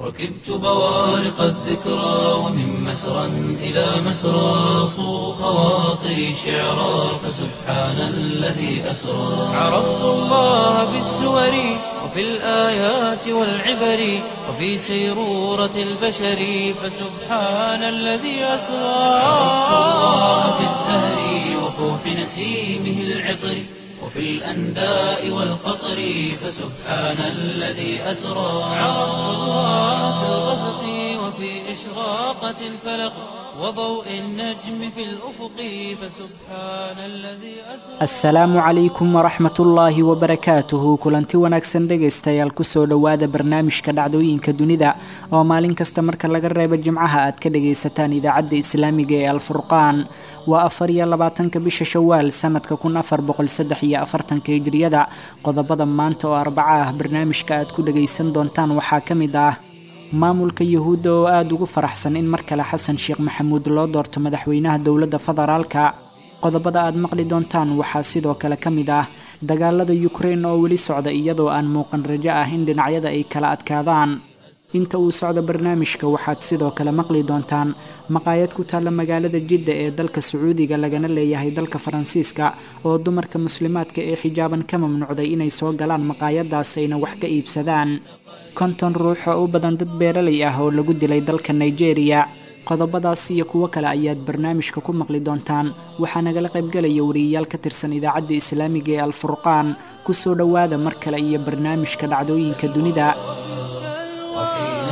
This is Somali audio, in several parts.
ركبت بوارق الذكرى ومن مسرى إلى مسرى صو خواطري شعرا فسبحان الذي أسرى عرفت الله بالسور وفي الآيات والعبر وفي سيرورة البشر فسبحان الذي أسرى عرفت الله بالزهر وفوح نسيمه العطر وفي الأنداء والقطر فسبحان الذي أسرى عرفت الله في الغسق وفي إشراقة الفلق وضوء النجم في الأفق فسبحان الذي أسرى asalaamu calaykum waraxmat ullaahi wabarakaatuhu kulanti wanaagsan dhegaystayaal kusoo dhowaada barnaamijka dhacdooyinka dunida oo maalin kasta marka laga reebo jimcaha aad ka dhagaysataan idaacadda islaamiga ee alfurqaan waa afar iyo labaatanka bisha shawaal sanadka kun afar boqol saddex iyo afartanka hijriyada qodobada maanta oo arbaca ah barnaamijka aad ku dhagaysan doontaan waxaa ka mid ah maamulka yuhuudda oo aada ugu faraxsan in mar kale xasan sheekh maxamuud loo doorto madaxweynaha dowladda federaalka qodobada aad maqli doontaan waxaa sidoo kale ka mid ah dagaalada yukrain oo weli socda iyadoo aan muuqan rajo ah in dhinacyada ay kala adkaadaan inta uu socdo barnaamijka waxaad sidoo kale maqli doontaan maqaayad ku taalla magaalada jidda ee dalka sacuudiga lagana leeyahay dalka faransiiska oo dumarka muslimaadka ee xijaaban ka mamnuucday inay soo galaan maqaayadaas ayna wax ka iibsadaan konton ruux oo u badan dad beeralay ah oo lagu dilay dalka nigeria qodobadaas iyo kuwo kale ayaad barnaamijka ku maqli doontaan waxaa nagala qaybgalaya wariyayaal ka tirsan idaacadda islaamiga ee alfurqaan kusoo dhowaada mar kale iyo barnaamijka dhacdooyinka dunida وحين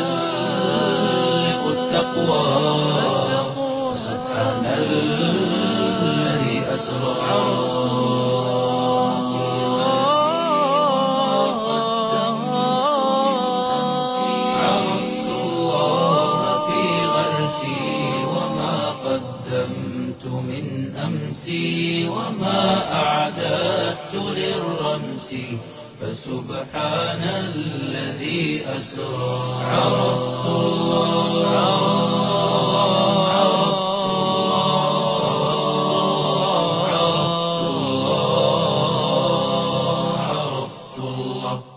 تحلق التقوى فسبحان الذي أسرى عرفت الله في غرسي وما قدمت من أمسي وما أعددت للرمس فسبحان الذي أسرى عرفت الله عرفت الله عرفت الله عرفت الله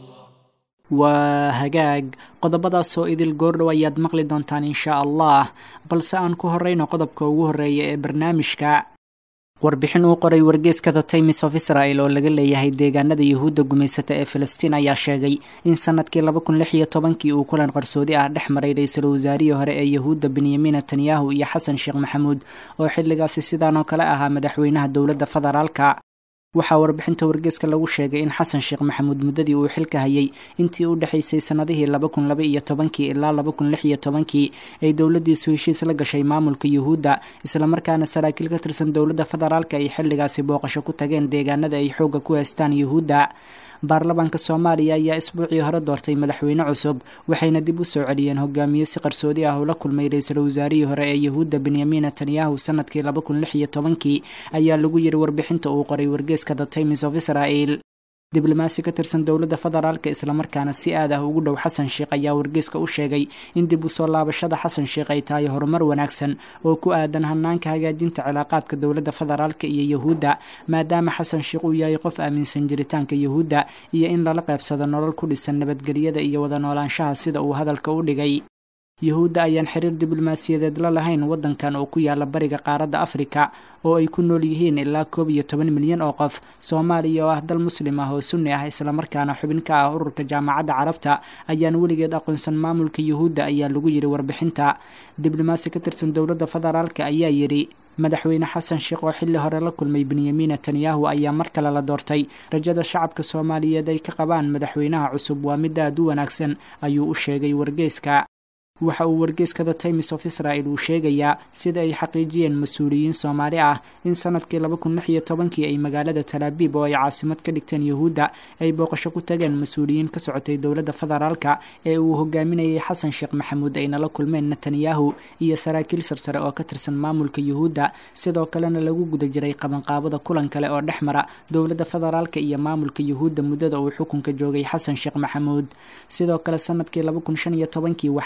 waa hagaag qodobadaasoo idil goordhow ayaad maqli doontaan inshaa allah balse aan ku horeyno qodobka ugu horeeya ee barnaamijka warbixin uu qoray wargeeska the times of israel oo laga leeyahay deegaanada yuhuudda gumaysata ee filistiin ayaa sheegay in sanadkii laba kun lix iyo tobankii uu kulan qarsoodi ah dhex maray ra-iisul wasaarihii hore ee yuhuudda benyamin netanyahu iyo xasan sheekh maxamuud oo xilligaasi sidaan oo kale ahaa madaxweynaha dowladda federaalka waxaa warbixinta wargeeska lagu sheegay in xasan sheekh maxamuud muddadii uu xilka hayay intii u dhexaysay sannadihii laba kun laba iyo tobankii ilaa laba kun lix iyo tobankii ay dowladdiisu heshiis la gashay maamulka yuhuudda islamarkaana saraakiil ka tirsan dowladda federaalka ay xilligaasi booqasho ku tageen deegaanada ay xoogga ku haystaan yuhuudda baarlamaanka soomaaliya ayaa isbuucii hore doortay madaxweyne cusub waxayna dib u soo celiyeen hogaamiye si qarsoodi ah ula kulmay ra-iisul wasaarihii hore ee yuhuudda benyamin netanyahu sanadkii laba kun lix iyo tobankii ayaa lagu yiri warbixinta uu qoray wargeeska the times of israel diblomaasi ka tirsan dowladda federaalka islamarkaana si aad ah ugu dhow xasan sheekh ayaa wargeeska u sheegay in dib u soo laabashada xasan sheekh ay tahay horumar wanaagsan oo ku aadan hanaanka hagaajinta cilaaqaadka dowladda federaalka iyo yuhuudda maadaama xasan sheekh uu yahay qof aaminsan jiritaanka yuhuudda iyo in lala qaybsado nolol ku dhisan nabadgelyada iyo wada noolaanshaha sida uu hadalka u dhigay yuhuudda ayaan xiriir diblomaasiyadeed la lahayn waddankan oo ku yaala bariga qaaradda afrika oo ay ku nool yihiin ilaa koob iyo toban milyan oo qof soomaaliya oo ah dal muslim ah oo sunni ah islamarkaana xubin ka ah ururka jaamacadda carabta ayaan weligeed aqoonsan maamulka yuhuudda ayaa lagu yidhi warbixinta diblomaasi ka tirsan dowladda federaalka ayaa yidhi madaxweyne xasan sheekh oo xilli hore la kulmay benyamin netanyahu ayaa mar kale la doortay rajada shacabka soomaaliyeed ay ka qabaan madaxweynaha cusub waa mid aad u wanaagsan ayuu u sheegay wargeyska waxa uu wargeyska the times of israel uu sheegayaa sida ay xaqiijiyeen mas-uuliyiin soomaali ah in sanadkii laba kun lix iyo tobankii ay magaalada talaabiib oo ay caasimad ka dhigteen yuhuudda ay booqasho ku tageen mas-uuliyiin ka socotay dowladda federaalka ee uu hogaaminayay xasan sheekh maxamuud ayna la kulmeen netanyahu iyo saraakiil sarsare oo ka tirsan maamulka yuhuudda sidoo kalena lagu guda jiray qabanqaabada kulan kale oo dhex mara dowladda federaalka iyo maamulka yuhuudda muddada uu xukunka joogay xasan sheekh maxamuud sidoo kale sanadkii laba kun shan iyo tobankii waxaa magaalada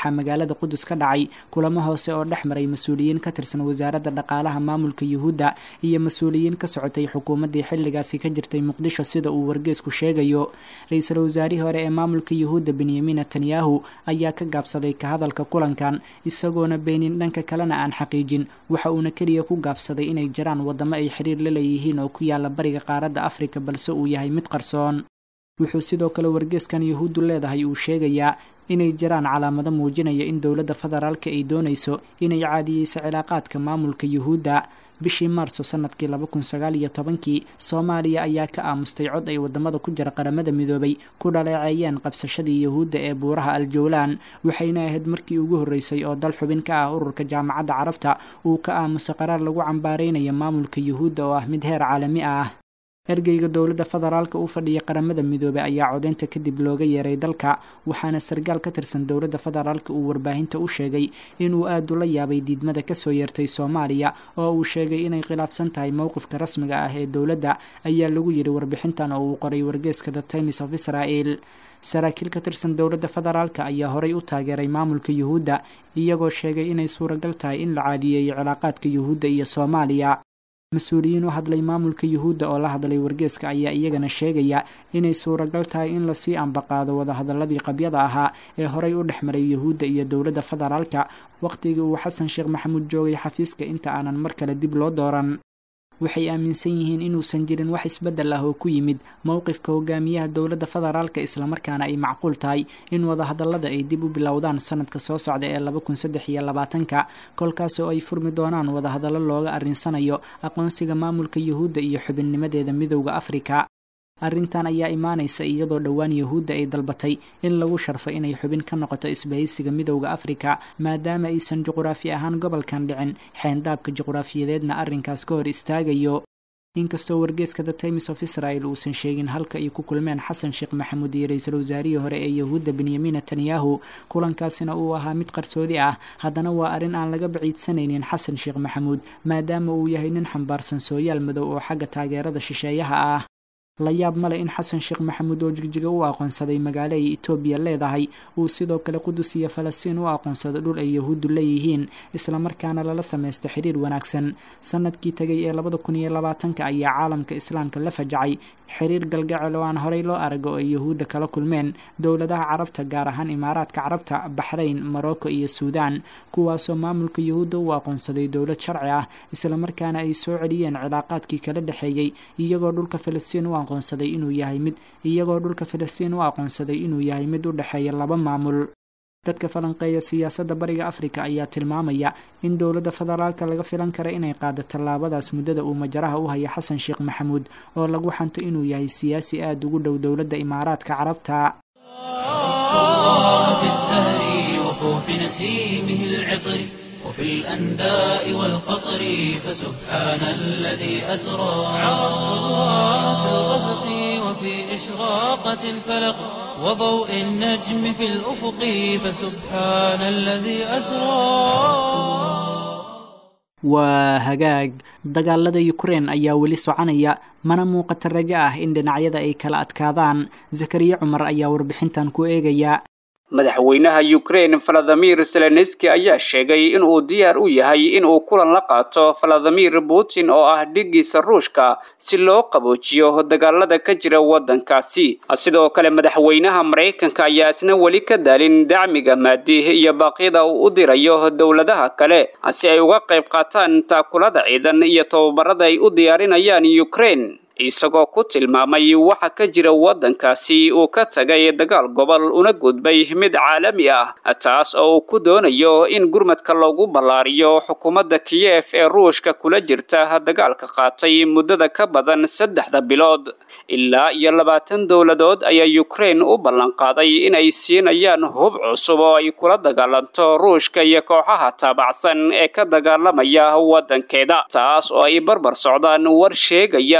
magaalada qudus ka dhacay kulamo hoose oo dhex maray mas-uuliyiin ka tirsan wasaaradda dhaqaalaha maamulka yuhuudda iyo mas-uuliyiin ka socotay xukuumaddii xilligaasi ka jirtay muqdisho sida uu wargeesku sheegayo ra-iisul wasaarihii hore ee maamulka yuhuudda benyamin netanyahu ayaa ka gaabsaday ka hadalka kulankan isagoona beenin dhanka kalena aan xaqiijin waxa uuna keliya ku gaabsaday inay jiraan waddamo ay xiriir la leeyihiin oo ku yaala bariga qaaradda afrika balse uu yahay mid qarsoon wuxuu sidoo kale wargeeskan yuhuuddu leedahay uu sheegayaa inay jiraan calaamado muujinaya in dowladda federaalka ay doonayso inay caadiyeyso cilaaqaadka maamulka yuhuudda bishii maarso sanadkii laba kun sagaal iyo tobankii soomaaliya ayaa ka aamustay cod ay wadamada ku jira qaramada midoobay ku dhaleeceeyeen qabsashadii yuhuudda ee buuraha aljowlaan waxayna ahayd markii ugu horreysay oo dal xubin ka ah ururka jaamacadda carabta uu ka aamuso qaraar lagu cambaareynayo maamulka yuhuudda oo ah mid heer caalami ah ergeyga dowladda federaalka u fadhiya qaramada midoobey ayaa codeynta kadib looga yeeray dalka waxaana sargaal ka tirsan dowladda federaalka uu warbaahinta u sheegay inuu aad ula yaabay diidmada kasoo yeertay soomaaliya oo uu sheegay inay khilaafsan tahay mowqifka rasmiga ah ee dowladda ayaa lagu yidhi warbixintan oo uu qoray wargeeska the times of israel saraakiil ka tirsan dowladda federaalka ayaa horay u taageeray maamulka yuhuudda iyagoo sheegay inay suuragal tahay in la caadiyeeyo cilaaqaadka yuhuudda iyo soomaaliya mas-uuliyiin u hadlay maamulka yuhuudda oo la hadlay wargeeska ayaa iyagana sheegaya inay suuragal tahay in lasii ambaqaado wadahadaladii qabyada ahaa ee horay u dhex maray yuhuudda iyo dowladda federaalka wakhtigii uu xasan sheekh maxamuud joogay xafiiska inta aanan mar kale dib loo dooran waxay aaminsan yihiin inuusan jirin wax isbeddel ah oo ku yimid mowqifka hogaamiyaha dowladda federaalka islamarkaana ay macquul tahay in wadahadallada ay dib u bilowdaan sanadka soo socda ee laba kun saddex iyo labaatanka kolkaas oo ay furmi doonaan wadahadallo looga arrinsanayo aqoonsiga maamulka yuhuudda iyo xubinnimadeeda midowda afrika arrintan ayaa imaanaysa iyadoo dhowaan yuhuudda ay dalbatay in lagu sharfo inay xubin ka noqoto isbahaysiga midowda afrika maadaama aysan juquraafi ahaan gobolkan dhicin xeendaabka juquraafiyadeedna arrinkaas ka hor istaagayo inkastoo wargeeska the times of israel uusan sheegin halka ay ku kulmeen xasan sheekh maxamuud iyo ra-iisul wasaarihii hore ee yuhuudda benyamin netanyahu kulankaasina uu ahaa mid qarsoodi ah haddana waa arrin aan laga baciidsanaynin xasan sheekh maxamuud maadaama uu yahay nin xambaarsan sooyaal madow oo xagga taageerada shisheeyaha ah la yaab male in xasan sheekh maxamuud oo jigjiga u aqoonsaday magaalo ay etoobiya leedahay uu sidoo kale qudus iyo falastiin u aqoonsado dhul ay yahuuddu leeyihiin islamarkaana lala samaysta xiriir wanaagsan sanadkii tegay ee labada kun iyo labaatanka ayaa caalamka islaamka la fajacay xiriir galgacel oo aan horey loo arag oo ay yahuudda kala kulmeen dowladaha carabta gaar ahaan imaaraadka carabta baxrayn morocco iyo suudaan kuwaasoo maamulka yahuudda u aqoonsaday dowlad sharci ah islamarkaana ay soo celiyeen cilaaqaadkii kala dhexeeyey iyagoo dhulka falastiin u aqoonsaday inuu yahay mid iyagoo dhulka falastiin u aqoonsaday inuu yahay mid u dhexeeya laba maamul dadka falanqeeya siyaasadda bariga afrika ayaa tilmaamaya in dowladda federaalka laga filan kara inay qaado tallaabadaas muddada uu majaraha u haya xasan sheekh maxamuud oo lagu xanto inuu yahay siyaasi aada ugu dhow dowladda imaaraadka carabta وفي الأنداء والقطر فسبحان الذي أسرى عرفت الله في الغسق وفي إشراقة الفلق وضوء النجم في الأفق فسبحان الذي أسرى waa hagaag dagaalada ukrein ayaa weli soconaya mana muuqata rajo ah in dhinacyada ay kala adkaadaan zakariya cumar ayaa warbixintan ku eegaya madaxweynaha ukrein valadimir zelenski ayaa sheegay inuu diyaar u yahay inuu kulan la qaato valadimir putin oo ah dhigiisa ruushka si loo qaboojiyo dagaalada ka jira waddankaasi sidoo kale madaxweynaha maraykanka ayaa isna weli ka daalin dacmiga maadi iyo baaqyada uu u dirayo dowladaha kale si ay uga qayb qaataan taakulada ciidan iyo tababarada ay u diyaarinayaan ukrein isagoo ku tilmaamay waxa ka jira waddankaasi uu ka tagay dagaal gobol una gudbay mid caalami ah taas oo uu ku doonayo in gurmadka loogu ballaariyo xukuumadda kiyef ee ruushka kula jirta dagaalka qaatay muddada ka badan saddexda bilood ilaa iyo labaatan dowladood ayaa ukrein u ballanqaaday inay siinayaan hub cusub oo ay kula dagaalanto ruushka iyo kooxaha taabacsan ee ka dagaalamaya waddankeeda taas oo ay barbar socdaan war sheegaya in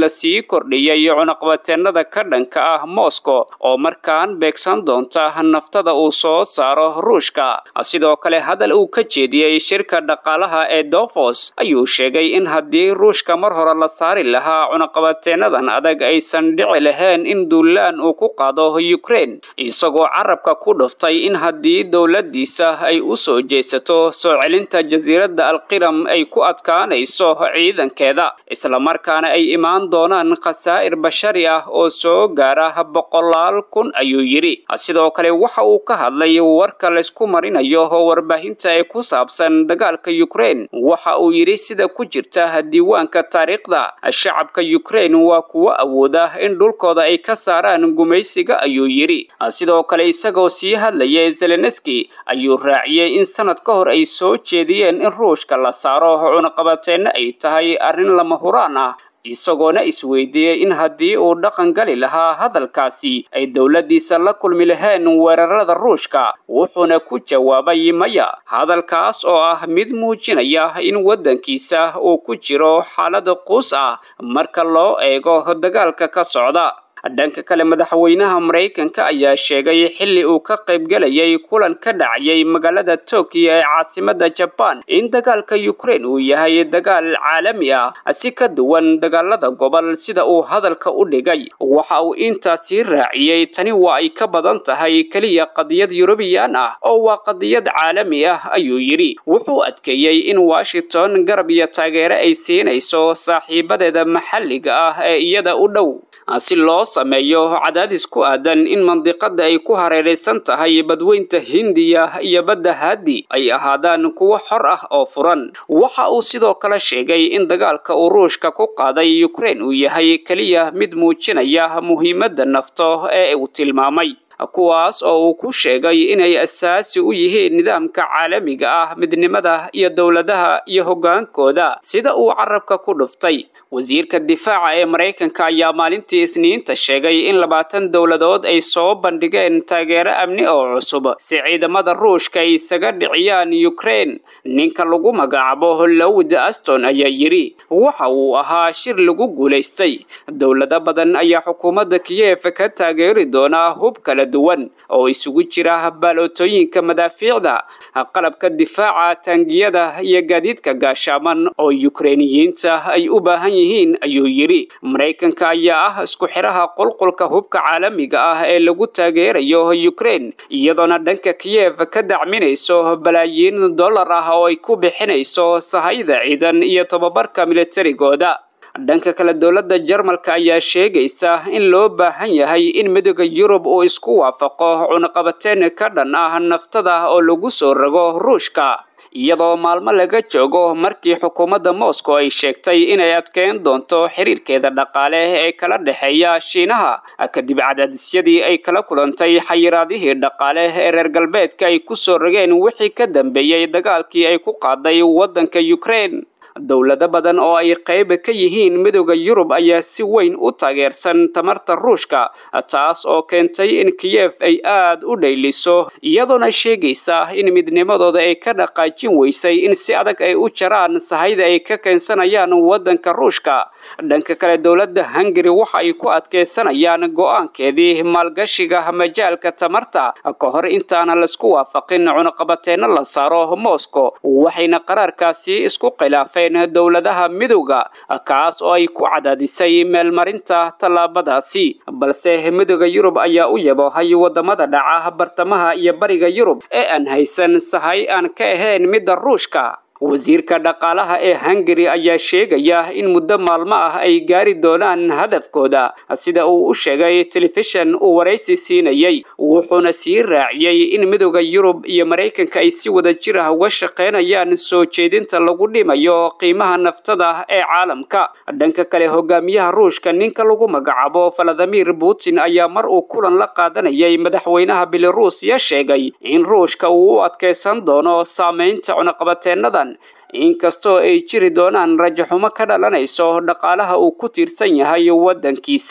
lasii kordhiyey cunaqabateenada ka dhanka ah moscow oo markaan beegsan doonta naftada uu soo saaro ruushka sidoo kale hadal uu ka jeediyey shirka dhaqaalaha ee dofos ayuu sheegay in haddii ruushka mar hore la saari lahaa cunaqabateenadan adag aysan dhici lahayn in duulaan uu ku qaado ukraine isagoo carabka ku dhuftay in haddii dowladiisa ay u soo jeesato soo celinta jasiiradda alqiram ay ku adkaanayso ciidankeeda islamarkaana ay imaan doonaan khasaa'ir bashari ah oo soo gaara boqolaal kun ayuu yidhi sidoo kale waxa uu ka hadlay warka laysku marinayo oo warbaahinta ee ku saabsan dagaalka ukraine waxa uu yidhi sida ku jirta diiwaanka taariikhda shacabka ukraine waa kuwo awooda in dhulkooda ay ka saaraan gumaysiga ayuu yidhi sidoo kale isagoo sii hadlayay zelenski ayuu raaciyey in sanad ka hor ay soo jeediyeen in ruushka la saaro cunaqabateenna ay tahay arrin lama huraan ah isagoona isweydiiyey in haddii uu dhaqan gali lahaa hadalkaasi ay dowladdiisa la kulmi laheen weerarada ruushka wuxuuna ku jawaabay maya hadalkaas oo ah mid muujinaya in waddankiisa uu ku jiro xaalada quus ah marka loo eego dagaalka ka socda dhanka kale madaxweynaha maraykanka ayaa sheegay xilli uu ka qaybgelayay kulan ka dhacayay magaalada tokiyo ee caasimada jabaan in dagaalka ukraine uu yahay dagaal caalami ah si ka duwan dagaalada gobol sida uu hadalka u dhigay waxa uu intaasii raaciyey tani waa ay ka badan tahay keliya qadiyad yurubiyan ah oo waa qadiyad caalami ah ayuu yidhi wuxuu adkeeyey in washington garab iyo taageere ay siinayso saaxiibadeeda maxalliga ah ee iyada u dhow si loo sameeyo cadaadis ku aadan in mandiqada ay ku hareeraysan tahay badweynta hindiya iyo badda haadi ay ahaadaan kuwo xor ah oo furan waxa uu sidoo kale sheegay in dagaalka uu ruushka ku qaaday ukraine uu yahay keliya mid muujinaya muhiimadda nafto ee uu tilmaamay kuwaas oo uu ku sheegay inay asaasi u yihiin nidaamka caalamiga ah midnimada iyo dowladaha iyo hoggaankooda sida uu carabka ku dhuftay wasiirka difaaca ee maraykanka ayaa maalintii isniinta sheegay in labaatan dowladood ay soo bandhigeen taageero amni oo cusub si ciidamada ruushka ay isaga dhiciyaan ukraine ninka lagu magacaabo lowd aston ayaa yidhi waxa uu ahaa shir lagu guulaystay dowlado badan ayaa xukuumadda kiyef ka taageeri doonaa hub kala duwan oo isugu jira baalootooyinka madaafiicda qalabka difaaca taangiyada iyo gaadiidka gaashaaman oo yukreiniyiinta ay u baahan yihiin ayuu yidhi maraykanka ayaa ah isku xiraha qulqulka hubka caalamiga ah ee lagu taageerayo ukraine iyadoona dhanka kiyef ka dacminayso balaayiin dollar ah oo ay ku bixinayso sahayda ciidan iyo tobabarka militarigooda dhanka kale dowladda jarmalka ayaa sheegaysa in loo baahan yahay in midooda yurub uu isku waafaqo cunaqabateen ka dhan ah naftada oo lagu soo rogo ruushka iyadoo maalmo laga joogo markii xukuumadda moscow ay sheegtay inay adkeyn doonto xiriirkeeda dhaqaale ee kala dhexeeya shiinaha kadib cadaadisyadii ay kala kulantay xayiraadihii dhaqaale ee reer galbeedka ay ku soo rogeen wixii ka dambeeyey dagaalkii ay ku qaaday waddanka ukraine dowlado badan oo ay qayb ka yihiin midooda yurub ayaa si weyn u taageersan tamarta ruushka taas oo keentay in kiyef ay aad u dhayliso iyadoona sheegaysa in midnimadooda ay ka dhaqaajin weysay in si adag ay u jaraan sahayda ay ka keensanayaan waddanka ruushka dhanka kale dowladda hungari waxa ay ku adkaysanayaan go'aankeedii maalgashiga majaalka tamarta ka hor intaana laisku waafaqin cunaqabateenno la saaro moscow waxayna qaraarkaasi isku khilaafeen dowladaha midowda kaas oo ay ku cadaadisay meelmarinta tallaabadaasi balse midooda yurub ayaa u yaboohay wadamada dhaca bartamaha iyo bariga yurub ee aan haysan sahay aan ka ahayn midda ruushka wasiirka dhaqaalaha ee hungari ayaa sheegaya in muddo maalmo ah ay gaari doonaan hadafkooda sida uu u sheegay telefishan uu waraysi siinayey wuxuuna sii raaciyey in midooda yurub iyo maraykanka ay si wada jir ah uga shaqaynayaan soo jeedinta lagu dhimayo qiimaha naftada ee caalamka dhanka kale hogaamiyaha ruushka ninka lagu magacaabo valadimir putin ayaa mar uu kulan la qaadanayay madaxweynaha belarusiya sheegay in ruushka uu u adkaysan doono saamaynta cunaqabateennadan inkastoo ay jiri doonaan rajaxumo ka dhalanayso dhaqaalaha uu ku tiirsan yahay waddankiisa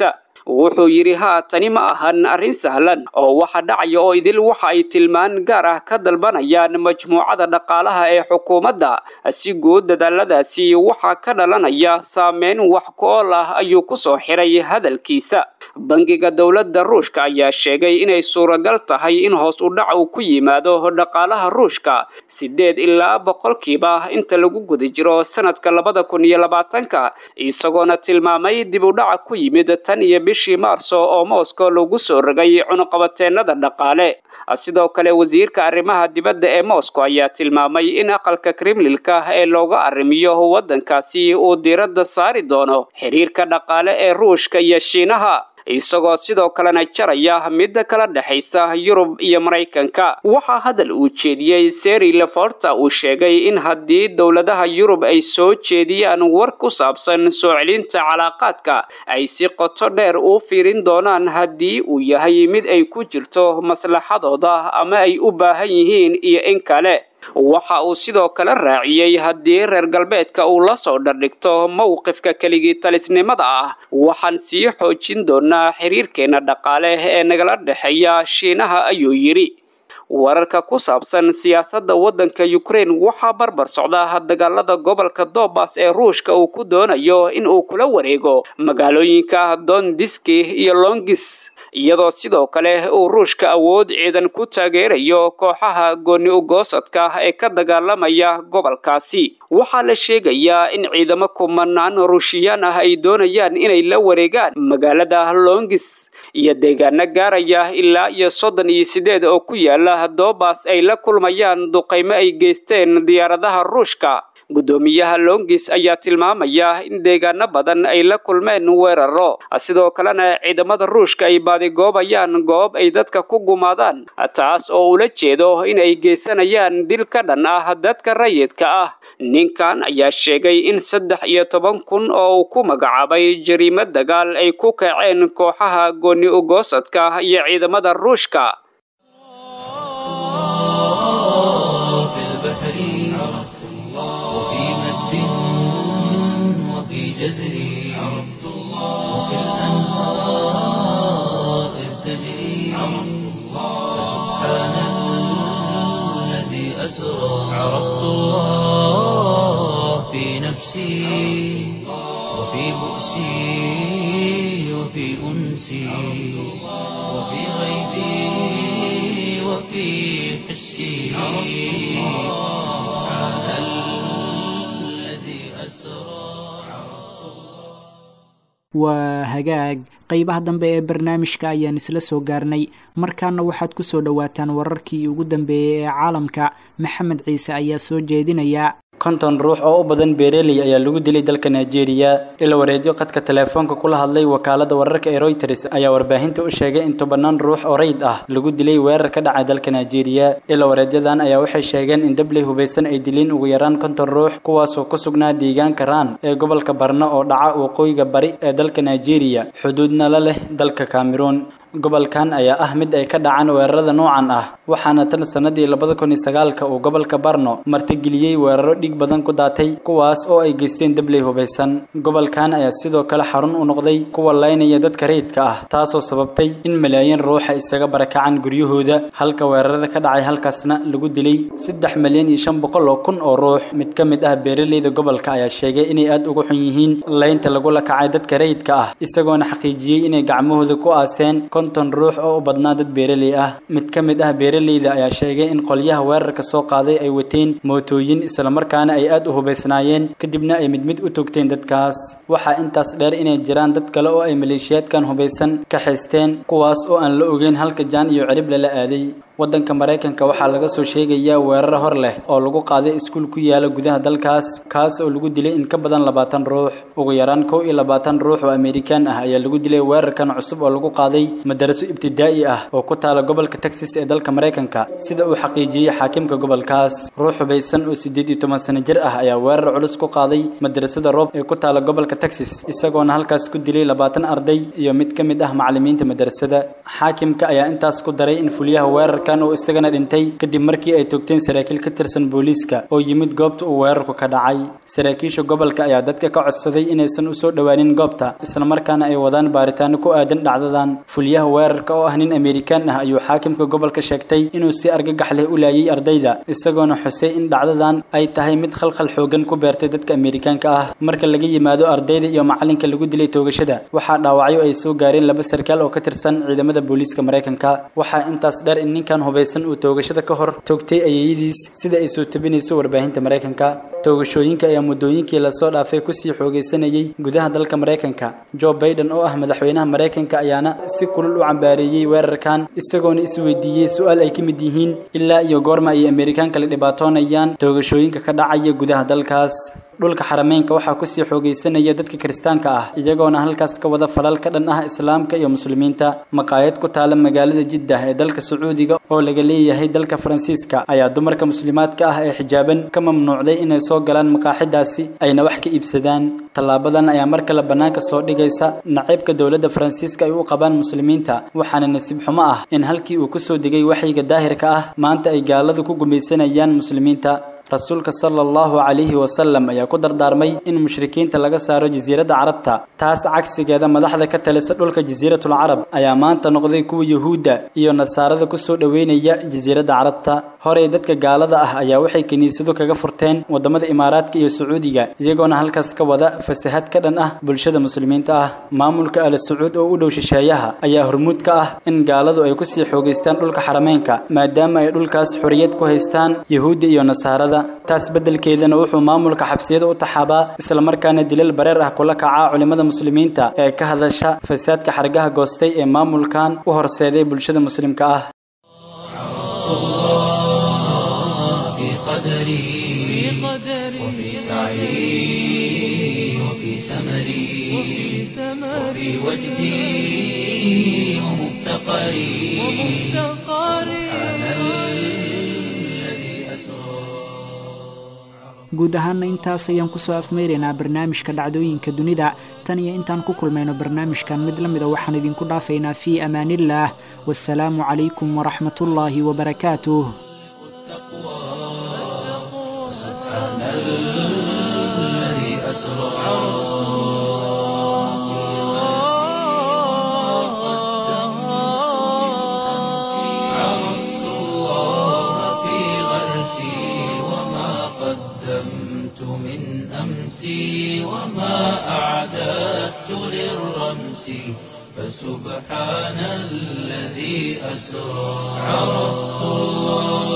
wuxuu yidhi haa tani ma ahan arrin sahlan oo waxa dhacaya oo idil waxa ay tilmaan gaar ah ka dalbanayaan majmuucada dhaqaalaha ee xukuumadda si guud dadaaladaasi waxaa ka dhalanaya saameyn wax ku-ool ah ayuu ku soo xiray hadalkiisa bangiga dowladda ruushka ayaa sheegay inay suuragal tahay in hoos u dhac uu ku yimaado dhaqaalaha ruushka siddeed ilaa boqolkiiba inta lagu guda jiro sanadka labada kun iyo labaatanka isagoona tilmaamay dib u dhaca ku yimid tan iyo bishii maarso oo moscow lagu soo rogay cunuqabateennada dhaqaale sidoo kale wasiirka arrimaha dibadda ee moscow ayaa tilmaamay in aqalka kremlilka ee looga arrimiyo waddankaasi uu diiradda saari doono xiriirka dhaqaale ee ruushka iyo shiinaha isagoo sidoo kalena jaraya midda kala dhexaysa yurub iyo maraykanka waxaa hadal uu jeediyey seri leforta uu sheegay in haddii dowladaha yurub ay soo jeediyaan war ku saabsan soo celinta calaaqaadka ay si qoto dheer u fiirin doonaan haddii uu yahay mid ay ku jirto maslaxadooda ama ay u baahan yihiin iyo in kale waxa uu sidoo kale raaciyey haddii reer galbeedka uu la soo dhardhigto mowqifka keligii talisnimada ah waxaan sii xoojin doonaa xiriirkeenna dhaqaale ee nagala dhexeeya shiinaha ayuu yidhi wararka ku saabsan siyaasadda waddanka ukraine waxaa barbar socda dagaalada gobolka dobas ee ruushka uu ku doonayo in uu kula wareego magaalooyinka dondiski iyo longis iyadoo sidoo kale uu ruushka awood ciidan ku taageerayo kooxaha gooni ugoosadka ee ka dagaalamaya gobolkaasi waxaa la sheegayaa in ciidamo kumanaan ruushiyaan ah ay doonayaan inay la wareegaan magaalada longis iyo deegaano gaaraya ilaa iyo soddon iyo sideed oo ku yaala dobas ay la kulmayaan duqaymo ay geysteen diyaaradaha ruushka guddoomiyaha longis ayaa tilmaamaya in deegaano badan ay la kulmeen weeraro sidoo kalena ciidamada ruushka ay baadigoobayaan goob ay dadka ku gumaadaan taas oo ula jeedo in ay geysanayaan dil ka dhan ah dadka rayidka ah ninkan ayaa sheegay in saddex iyo toban kun oo uu ku magacaabay jariimad dagaal ay ku kaceen kooxaha gooni ugoosadka iyo ciidamada ruushka جزري عرفت الله وكالأنهار إذ تجري عرفت الله سبحان الذي أسرى عرفت الله في نفسي وفي بؤسي وفي أنسي وفي غيبي وفي حسي سبحان الذي أسرى waa hagaag qeybaha dambe ee barnaamijka ayaan isla soo gaarnay markaana waxaad ku soo dhowaataan wararkii ugu dambeeyey ee caalamka maxamed ciise ayaa soo jeedinaya konton ruux oo u badan beereley ayaa lagu dilay dalka nigeria ila wareedyo qadka teleefoonka kula hadlay wakaalada wararka ee royters ayaa warbaahinta u sheegay in tobanaan ruux oo rayd ah lagu dilay weerar ka dhacay dalka nigeria ila wareedyadan ayaa waxay sheegeen in dabley hubaysan ay dileen ugu yaraan konton ruux kuwaasoo ku sugnaa deegaanka raan ee gobolka barno oo dhaca waqooyiga bari ee dalka nigeria xuduudna la leh dalka cameroon gobolkan ayaa ah mid ay ka dhacaan weerarada noocan ah waxaana tan sanadii labada kun iyo sagaalka uu gobolka barno martigeliyey weeraro dhig badan ku daatay kuwaas oo ay geysteen dabley hubaysan gobolkan ayaa sidoo kale xarun u noqday kuwa laynaya dadka rayidka ah taasoo sababtay in malaayiin ruuxa isaga barakacaan guryahooda halka weerarada ka dhacay halkaasna lagu dilay saddex malyan iyo shan boqol oo kun oo ruux mid ka mid ah beeraleyda gobolka ayaa sheegay inay aada uga xun yihiin laynta lagula kacay dadka rayidka ah isagoona xaqiijiyey inay gacmahooda ku aaseen konton ruux oo u badnaa dad beeraley ah mid ka mid ah beeraleyda ayaa sheegay in qolyaha weerarka soo qaaday ay wateen mootooyin islamarkaana ay aada u hubaysnaayeen kadibna ay mid mid u togteen dadkaas waxaa intaas dheer inay jiraan dad kale oo ay maleeshiyaadkan hubaysan ka haysteen kuwaas oo aan la ogeyn halka jaan iyo cirib lala aaday waddanka maraykanka waxaa laga soo sheegayaa weeraro hor leh oo lagu qaaday iskuul ku yaala gudaha dalkaas kaas oo lagu dilay in ka badan labaatan ruux ugu yaraan kow iyo labaatan ruux oo amerikaan ah ayaa lagu dilay weerarkan cusub oo lagu qaaday madaraso ibtidaa'i ah oo ku taala gobolka texas ee dalka maraykanka sida uu xaqiijiyey xaakimka gobolkaas ruux hubaysan oo siddeed iyo toban sano jir ah ayaa weerar culus ku qaaday madarasada roob ee ku taala gobolka texas isagoona halkaas ku dilay labaatan arday iyo mid ka mid ah macallimiinta madarasada xaakimka ayaa intaas ku daray in fuliyaha weerarka darawalkan uu isagana dhintay kadib markii ay toogteen saraakiil ka tirsan booliiska oo yimid goobta uu weerarku ka dhacay saraakiisha gobolka ayaa dadka ka codsaday inaysan usoo dhowaanin goobta islamarkaana ay wadaan baaritaano ku aadan dhacdadan fulyaha weerarka oo ah nin amerikaan ah ayuu xaakimka gobolka sheegtay inuu si argagax leh u laayay ardayda isagoona xusay in dhacdadan ay tahay mid khalkhal xoogan ku beertay dadka amerikaanka ah marka laga yimaado ardayda iyo macalinka lagu dilay toogashada waxaa dhaawacyo ay soo gaareen laba sarkaal oo ka tirsan ciidamada booliiska maraykanka waxaa intaas dheer in ninkan hubaysan uu toogashada ka hor toogtay ayeyadiis sida ay soo tabinayso warbaahinta maraykanka toogashooyinka ayaa muddooyinkii lasoo dhaafay kusii xoogaysanayay gudaha dalka maraykanka joe baiden oo ah madaxweynaha maraykanka ayaana si kulul u cambaareeyey weerarkan isagoona isweydiiyey su-aal ay ka mid yihiin ilaa iyo goorma ay amerikaanka la dhibaatoonayaan toogashooyinka ka dhacaya gudaha dalkaas dhulka xarameynka waxaa kusii xoogaysanaya dadka kiristaanka ah iyagoona halkaas ka wada falal ka dhan ah islaamka iyo muslimiinta maqaayad ku taala magaalada jiddah ee dalka sacuudiga oo laga leeyahay dalka faransiiska ayaa dumarka muslimaadka ah ee xijaaban ka mamnuucday inay soo galaan maqaaxidaasi ayna wax ka iibsadaan tallaabadan ayaa mar kale bannaanka soo dhigaysa naciibka dowladda faransiiska ay u qabaan muslimiinta waxaana nasiib xumo ah in halkii uu kusoo degay waxyiga daahirka ah maanta ay gaaladu ku gumaysanayaan muslimiinta rasuulka sala allahu calayhi wasalam ayaa ku dardaarmay in mushrikiinta laga saaro jasiiradda carabta taas cagsigeeda madaxda ka talisa dhulka jasiiratul carab ayaa maanta noqday kuwa yuhuudda iyo nasaarada kusoo dhoweynaya jasiiradda carabta horey dadka gaalada ah ayaa waxay kiniisado kaga furteen wadamada imaaraadka iyo sacuudiga iyagoona halkaas ka wada fasahad ka dhan ah bulshada muslimiinta ah maamulka al sacuud oo u dhow shisheeyaha ayaa hormuud ka ah in gaaladu ay kusii xoogaystaan dhulka xarameynka maadaama ay dhulkaas xoriyad ku haystaan yuhuudda iyo nasaarada taas beddelkeedana wuxuu maamulka xabsiyada u taxaabaa islamarkaana dilal bareer ah kula kacaa culimmada muslimiinta ee ka hadasha fasaadka xargaha goostay ee maamulkan u horseeday bulshada muslimka ah في قدري وفي سعي وفي سمري وفي وجدي ومفتقري سبحان الذي أسرى guud ahaana intaas ayaan kusoo afmeyraynaa barnaamijka dhacdooyinka dunida tan iyo intaan ku kulmayno barnaamijkan mid la mida waxaan idinku dhaafaynaa fii amaaniillaah wasalaamu calaykum waraxmatullaahi wabarakaatuh سبحان الذي أسرى عرفت الله في غرسي وما قدمت من أمسي وما أعددت للرمس فسبحان الذي أسرى عرفت الله